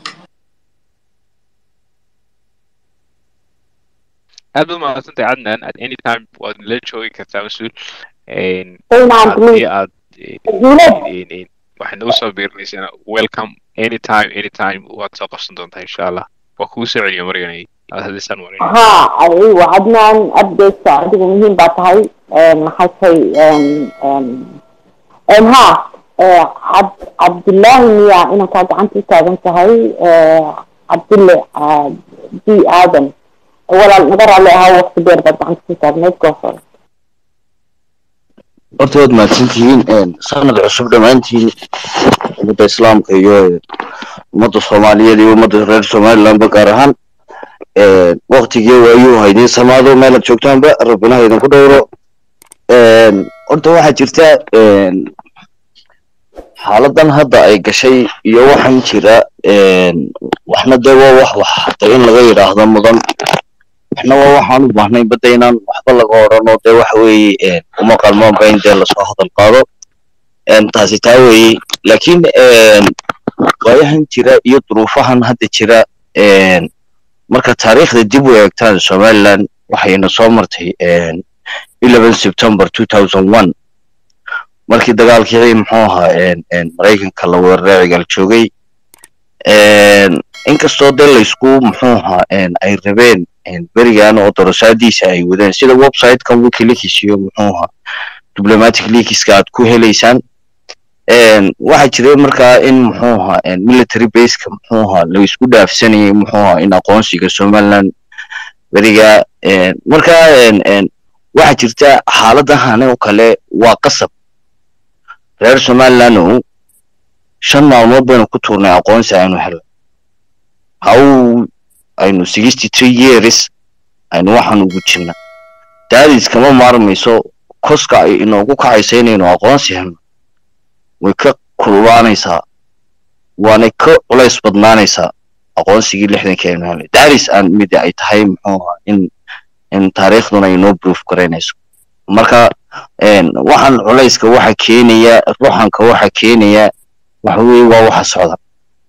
aad baad mahadsantahay cadnan at any time waad nala joogi kartaa mas-uul haddii aad waxaad nagu soo biirinaysana welcome anytime anytime waad soo qabsan doontaa insha allah waa kugu soo celiya marganay aad hadisaan marin ha aywa cadnaan updateka adigu muhiim baa tahay maxay tahay ha cab cabdullaahi miya inankaa gacanta u taagan tahay cabdulle d aadan walaal naga raalli ahaa waqti dheer baad gacanta ku taagnayd goosor horta waad mahadsantihiin sanad cusub dhammaantiin ummadda islaamka iyo ummadda soomaaliyeed iyo ummadda reer somalilandba gaar ahaan waktigii waayuu haydin samaado meelaad joogtaanba rabbinaha idinku dhowro horta waxaa jirta xaaladan hadda ay gashay iyo waxaan jira waxna dee waa wax wax hata in laga yidhaahdo mudan waxna waa waxaan u baahnay badda inaan waxba laga odhan oo dee waxa weeye uma qalmaanba in dee lasoo hadal qaado taasi taa weeye laakiin waayahan jira iyo duruufahan hadda jira marka taariikhda dib u eegtaan somaliland waxayna soo martay eleven september two thousand one markii dagaalkii muxuu ahaa maraykanka la weeraray cigaal joogay inkastoo dee laysku muxuu ahaa ay rabeen berigan oo dorosaadiisa ay wadeen sida websitekan wikileaks iyo muxuu ahaa diplomatic leakska aad ku helaysaan waxaa jiray markaa in muxuu ahaa military baseka muxuu ahaa laisku dhaafsanayay muxuu ahaa in aqoonsiga somaliland beriga markaa waxaa jirta xaaladahan oo kale waa qasab reer somaliland oo shan maalmood baynu ku tuurnay aqoonsi aynu helay haw aynu sixty three years aynu waxaan ugu jirna daadis kama maarmayso koska ay inoogu kacaysa inaynu aqoonsi helno way ka kululaanaysaa waanay ka culays badnaanaysaa aqoonsigii lixdankii aynu helnay daadis aan mid ay tahay muxuu ahaa in in taariikhduna inoo proof garaynayso marka waxaan culayska waxa keenaya ruuxanka waxa keenaya waxa weeye waa waxa socda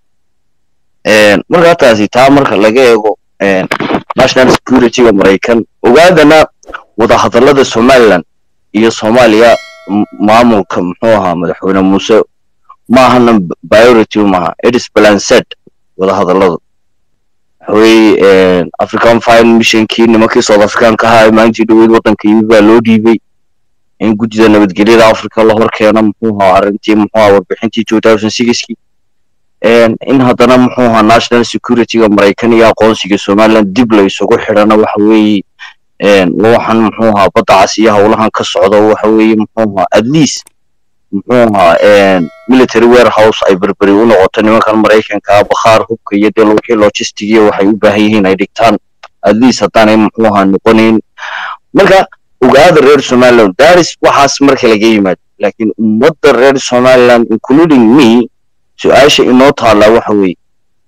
marka taasi taa marka laga eego national securityga maraykan ogaadana wadahadallada somaliland iyo soomaaliya maamulka muxuu ahaa madaxweyne muuse maahana priority maaha edis balanced wadahadalladu waxaweye african fine missionkii nimankii south africanka ahaa maalintii dhaweyd waddanka yimid baa loo dhiibay in guddida nabadgelyada africa la hor keeno muxuu ahaa arrintii muxuu ahaa warbixintii two thousand sixkii in haddana muxuu ahaa national securityga maraykan iyo aqoonsiga somaliland dib la isugu xidhana waxa weeye waxaan muxuu ahaa badda cas iyo howlahan ka socda waxa weeye muxuu ahaa at least muxuu ahaa military warehouse ay berberi u noqoto nimankan maraykanka bakhaar hubka iyo dee wixii logistigiya waxay u baahan yihiin ay dhigtaan at least haddaanay muxuu ahaa noqonayn marka ogaada reer somaliland daris waxaas marka laga yimaado laakiin ummadda reer somaliland including me su-aasha inoo taallaa waxa weeye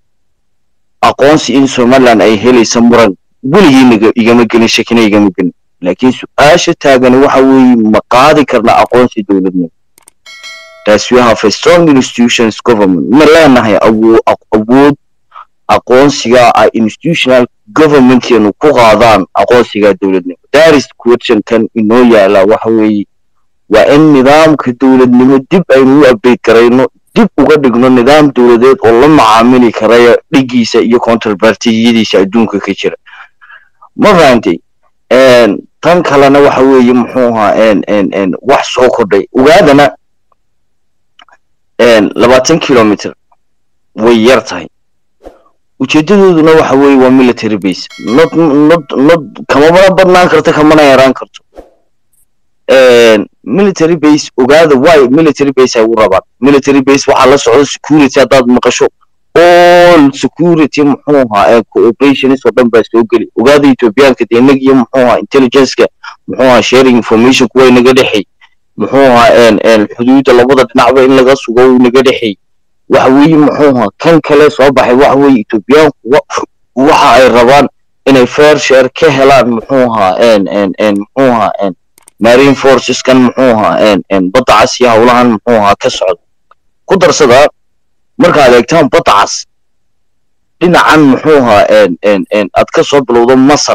aqoonsi in somaliland ay helaysa muran weligii igama gelin shakina igama gelin laakiin su-aasha taagani waxa weeye ma qaadi karna aqoonsi dowladnimo thats we have a strong institutions government ma leenahay awo- awood aqoonsiga ay institutional governmentkeenu ku qaadaan aqoonsiga dowladnimo daris questionkan inoo yaala waxa weeye waa in nidaamka dowladnimo dib aynu u update garayno dib uga dhigno nidaam dowladeed oo la macaamili karaya dhigiisa iyo counterpartiyadiisa adduunka ka jira ma fahantay Een, tan kalena waxa weeye muxuu ahaa een, een, een, wax soo kordhay ogaadana een, labaatan kilometer way yar tahay ujeedadooduna waxa weeye waa military base not not not kamamana badnaan karto kamana yaraan karto Een, military base ogaada why military base ay u rabaan military base waxaa la socda security haddaad maqasho all security muxuu ahaa ee cooperationist oo dhan baa soo geli ogaada ethiopianka dee inag iyo muxuu ahaa intelligenceka muxuu ahaa sharing information kuwa inaga dhexey muxuu ahaa een een xuduudda labada dhinacba in laga sugo uu inaga dhexey waxa weeye muxuu ahaa kan kale soo baxay waxa weeye ethiopianku wa- waxa ay rabaan inay fair share ka helaan muxuu ahaa een een een muxuu ahaa een marine forceskan muxuu ahaa een een badda cas iyo howlahan muxuu ahaa ka socda ku darsada markaad eegtaan badda cas dhinacan muxuu ahaa een een een aad ka soo bilowdo masar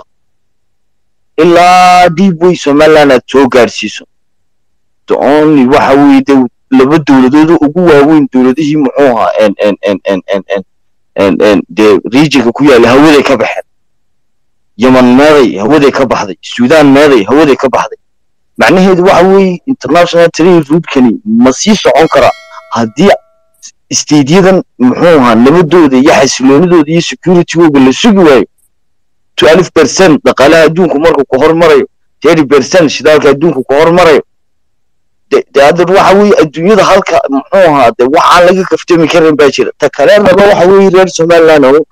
ilaa deep way somaliland aad soo gaadhsiiso the only waxa weeye de laba dowladooda ugu waaweyn dowladihii muxuu ahaa een een een een een een een een dee regionka ku yaalla hawaday ka baxeen yemen meeday hawaday ka baxday suudaan meeday hawaday ka baxday macnaheedu waxa weeye international trade routekani ma sii socon kara haddii isteedyadan muxuu ahaa nabadooda iyo xasiloonidooda iyo securitygooga la sugi waayo twelve percent dhaqaalaha adduunku markuu ku hormarayo thirty percent shidaalka adduunku ku hormarayo de de hadda waxa weeye adduunyada halka muxuu ahaa de waxaan laga kaftami karin baa jira ta kaleenaba waxa weeye reer somaliland oo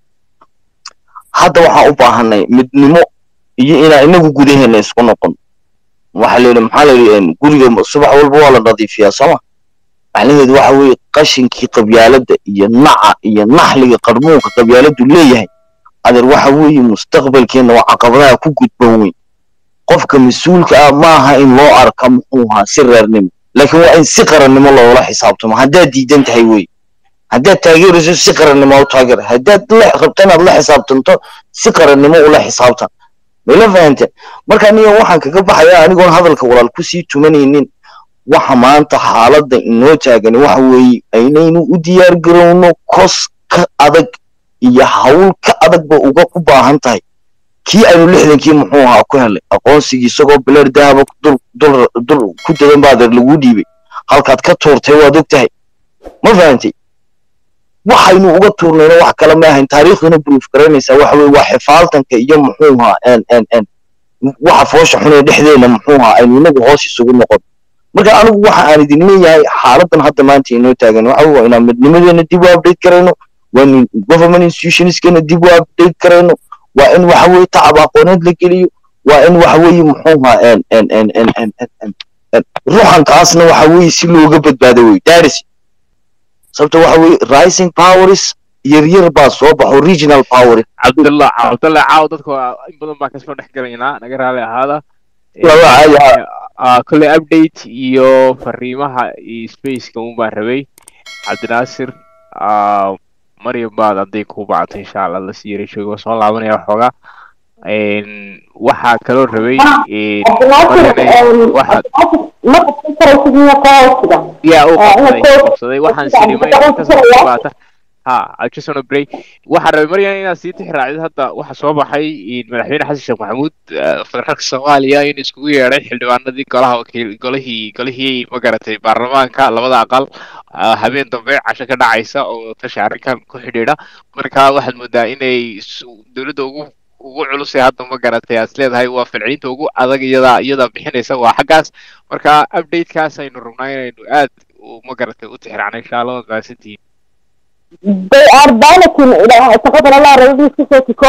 hadda waxaan u baahanay midnimo iyo inaan inagu gudaheena isku noqon waxaa la yidhi maxaa la yidhi guriga subax walba waa la nadiifiyaa sooma macnaheedu waxa weeye qashinkii qabyaaladda iyo naca iyo naxliga qarmuunka qabyaaladdu leeyahay adeer waxa weeye mustaqbalkeenna waa caqabadaha ku gudban weyn qofka mas-uulka ah maaha in loo arka muxuu ahaa si reernimo laakiin waa in si qarannimo loola xisaabtamo haddaad diidan tahay wey haddaad taageerayso si qarannimo u taageer haddaad la rabto inaad la xisaabtanto si qarannimo ula xisaabtan mayla fahante marka aniga waxaan kaga baxayaa anigoon hadalka walaal kusii tumanaynin waxa maanta xaaladda inoo taagani waxa weeye aynaynu u diyaar garowno kos ka adag iyo hawl ka adagba uga ku baahan tahay kii aynu lixdankii muxuu ahaa ku helay aqoonsigii isagoo bileer dahaba dul dul dul ku dadan baa adeer laguu dhiibay halkaad ka tuurtay waad og tahay ma fahantay waxaynu uga tuurnayno wax kale ma ahayn taariikhduna proof garanaysaa waxa weye waa xifaaltanka iyo muxuu ahaa en en en waxa foosha xunee dhexdeena muxuu ahaa aynu inagu hoos isugu noqon marka anigu waxa aan idin leeyahay xaaladan hadda maanta inoo taagan waxa waa inaan midnimadeena dib u update karayno waa in government institutionskeena dib u update karayno waa in waxa weeye tacab aqooneed la geliyo waa in waxa weeye muxuu ahaa en en en en en en en en ruuxankaasna waxa weeye si looga badbaado wey daris sababta waxa weeye rising powers yaryar baa soo baxo regional powers cabdallah cabdallah caaw dadka in badan baan kasoo dhex galaynaa naga raali ahaada laba caadi ah Ah, kolley update iyo fariimaha iyo spaceka un baan rabay cabdinaasir ah, maryam baad hadday ku bacto insha allah la sii yaray joogo soo laabanaya waxoogaa Een, waxaa kaloo rabay een, Maryanay, waxaad ma qabsan karaysid miya ka hoostiga yaa uu Ah, qabsaday inaad uu qabsaday waxaan sirimay kasoo baata ha I just wanna break waxaan rabay maryan inaad sii tixi raacdid hadda waxa soo baxay in madaxweyne xasan sheekh maxamuud eh, federaalka soomaaliya in iskugu yeedhay xildhibaanadii golaha wakiil golihii golihii magaratay baarlamaanka labada aqal ah, habeen dambe casho ka dhacaysa oo tashi arrinkan ku xidhiidha marka waxaad moodaa inay s- dowladda ugu ugu culus ee hadda magaratay aad is leedahay waa falcelinta ugu adag iyada iyada bixinaysa waa xaggaas marka updatekaas aynu rabnaa inaynu aad u magaratay u tixraacno insha allah waad mahadsantihiin they are balancing shaqadan allah rabadiis kusoo tiko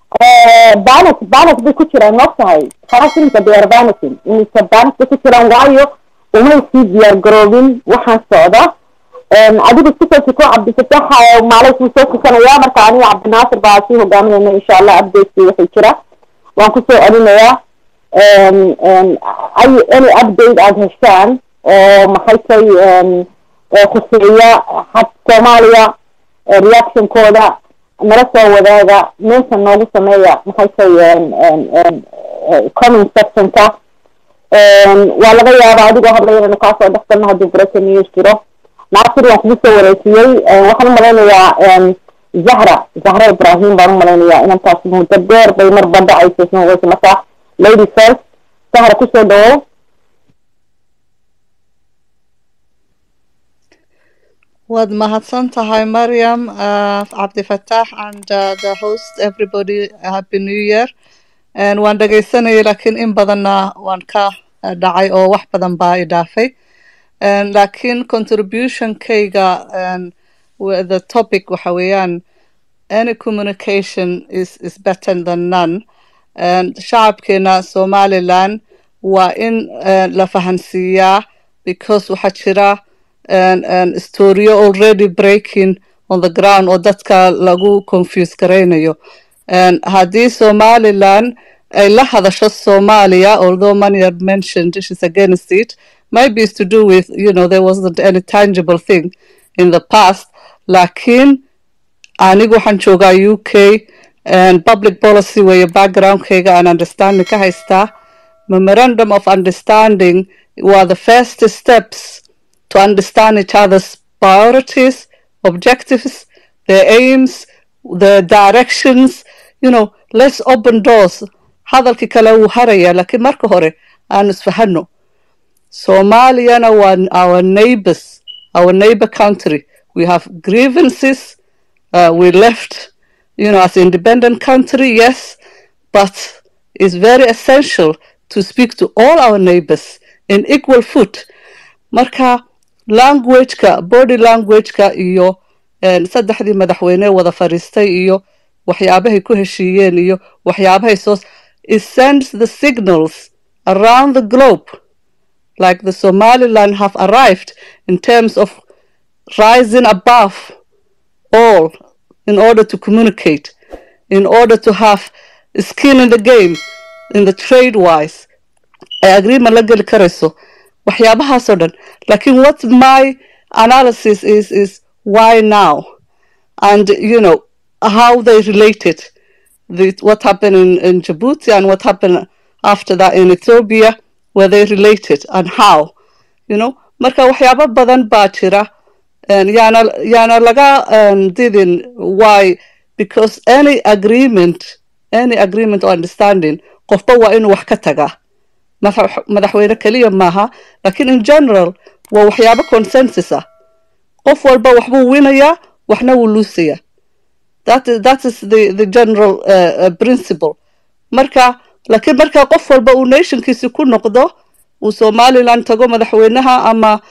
balance balance bay ku jiraan maogtahay kharasinka they are balancing imise balance bay ku jiraan waayo umay sii diyaar garoobin waxaan socda adigu kusoo tiko cabdifatax maalay kuu soo tukanaya marka aniga cabdinaasir baa sii hogaaminayna insha allah updateki waxay jira waan kusoo celinayaa ay any update aada heshaan oo maxay tay khuseeya had soomaaliya reactionkooda nala soo wadaaga meesha noogu sameeya maxay tay comment sectionka waa laga yaabaa adigoo hadlaya inaynu kaasoo dhexgalno haddii breaking news jiro naasir waan kugu soo wareejiyey waxaan umalaynayaa zahra zahra ibrahim baan umalaynayaa inantaas muddo dheer bay mar bandhacaysa ismaweysa marka lady first zahra kusoo dhawow waad mahadsan tahay mariam uh, cabdifataax and uh, the host everybody happy new year waan dhegaysanayay laakiin in badanna waan ka dhacay oo wax badan baa i dhaafay laakiin contributionkayga the topic waxa weeyaan any communication is, is better than none shacabkeena somaliland waa in la fahansiiyaa because waxaa jira storyo already breaking on the ground oo dadka lagu confuse garaynayo haddii somaliland ay la hadasho somalia although many are mentioned she's against it maybe it's to do with you know there wasn't any tangible thing in the past laakiin anigu waxaan joogaa u k and public policy weeye backgroundkayga aan understanding ka haystaa memorandum of understanding were the first steps to understand each other's priorities objectives their aims their directions you know let's open doors hadalkii kale wuu haraya laakiin marka hore aanu isfahano somaliyana waa our neighbors our neighbor country we have grievances uh, we left you know as an independent country yes but it's very essential to speak to all our neighbors in equal foot marka languageka body languageka iyo saddexdii madaxweyne wada fadhiistay iyo waxyaabahay ku heshiiyeen iyo waxyaabahay soo it sends the signals around the globe like the somaliland have arrived in terms of rising above all in order to communicate in order to have skin in the game in the trade wise ay agreement la geli karayso waxyaabahaasoo dhan lakin what my analysis is is why now and you know how they related the, what happened in, in Djibouti and what happened after that in Ethiopia were they related and how you know marka waxyaabo badan baa jira yaana yaana laga didin why because any agreement any agreement or understanding qofba waa inuu wax ka tagaa madaxweyne keliya maaha lakin in general waa waxyaabo consensus ah qof walba waxbuu winayaa waxna wuu luusayaa that is, that is the, the general uh, uh, principle marka laakiin marka qof walba uu nationkiisi ku noqdo uu somaliland tago madaxweynaha ama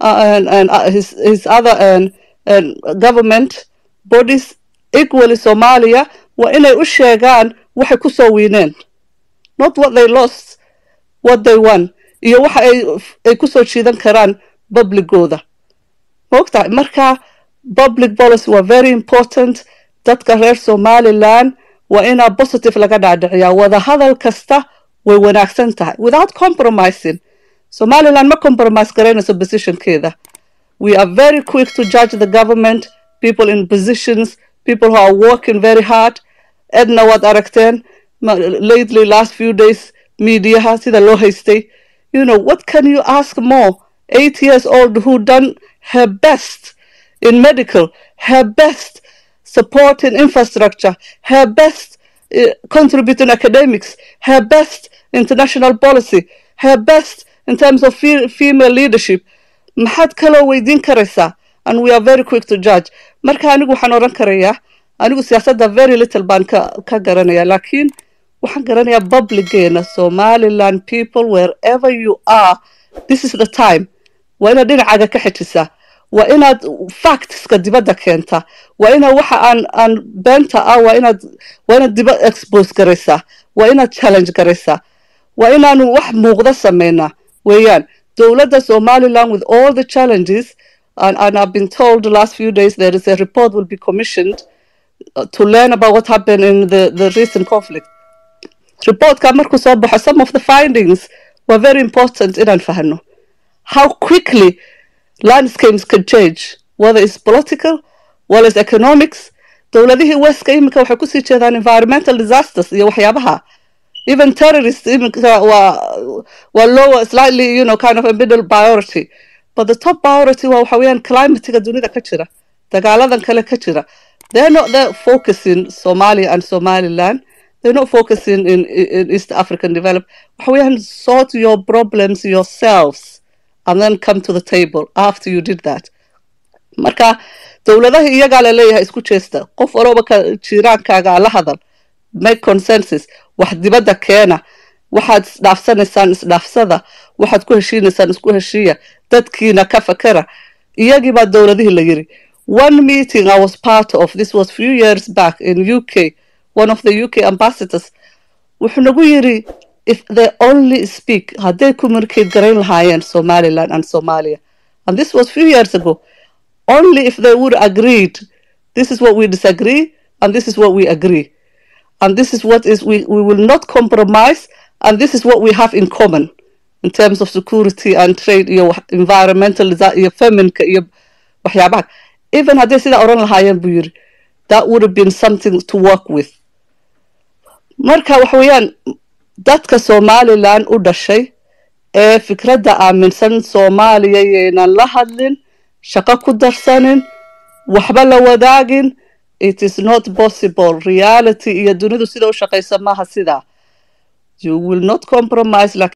uh, his, his other government bodies equally somalia waa inay u sheegaan waxay kusoo wiineen not what they lost what they won iyo waxa ay kusoo jiidan karaan publicooda maogtahay marka public policy waa very important dadka reer somaliland waa inaa positive laga dhaadhiciyaa wada hadal kasta way wanaagsan tahay without compromising somaliland ma compromise garaynayso positionkeeda we are very quick to judge the government people in positions people who are working very hard edna waad aragteen lately last few days mediaha sida loo haystay you know what can you ask more eight years old who done her best in medical her best supporting infrastructure her best uh, contributing academics her best international policy her best in terms of fe female leadership maxaad kaloo weydiin karaysaa and we are very quick to judge marka anigu waxaan odhan karayaa anigu siyaasadda very little baan ka ka garanaya laakiin waxaan garanayaa publigeena somaliland people wherever you are this is the time waa inaad dhinacaaga ka xijisaa waa inaad factska dibadda keentaa waa inaad waxa aan aan beenta ah waa inaad waa inaad diba expose garaysaa waa inaad challenge garaysaa waa inaanu wax muuqda sameynaa weeyaan dowladda somaliland with all the challenges and, and I've been told the last few days there is a report will be commissioned uh, to learn about what happened in the, the recent conflict reportka markuu soo baxo some of the findings were very important inaan fahno how quickly landscapes can change whether it's political whether it's economics dowladihii westka iminka waxay kusii jeedaan environmental disasters iyo waxyaabaha even terrorists iminka waa waa lower slightly you know kind of a middle priority but the top priority waa waxa weeyaan climatiga dunida ka jira dagaaladan kale ka jira they're not there focusing Somalia and Somaliland they're not focusing in, in East African development waxa weeyaan sort your problems yourselves and then come to the table after you did that marka dowladaha iyagaa la leeyahay isku jeesta qof walooba ka jiiraankaaga la hadal make consensus wax dibadda keena waxaad isdhaafsanaysaan isdhaafsada waxaad ku heshiinaysaan isku heshiiya dadkiina ka fakera iyagii baa dowladihii la yiri one meeting I was part of this was few years back in UK one of the UK ambassadors wuxuu nagu yiri if they only speak hadday communicate garayn lahaayeen Somaliland and Somalia and this was few years ago only if they would agreed this is what we disagree and this is what we agree and this is what is we, we will not compromise and this is what we have in common in terms of security and trade iyo environmental iyo feminka iyo waxyaabaha even hadday sidaa oran lahaayeen buu yiri that would have been something to work with marka waxa weeyaan dadka somaliland u dhashay ee fikradda aaminsan soomaaliya yaynan la hadlin shaqo ku darsanin waxba la wadaagin it is not possible reality iyo dunidu sida u shaqaysa maaha sidaa you will not compromise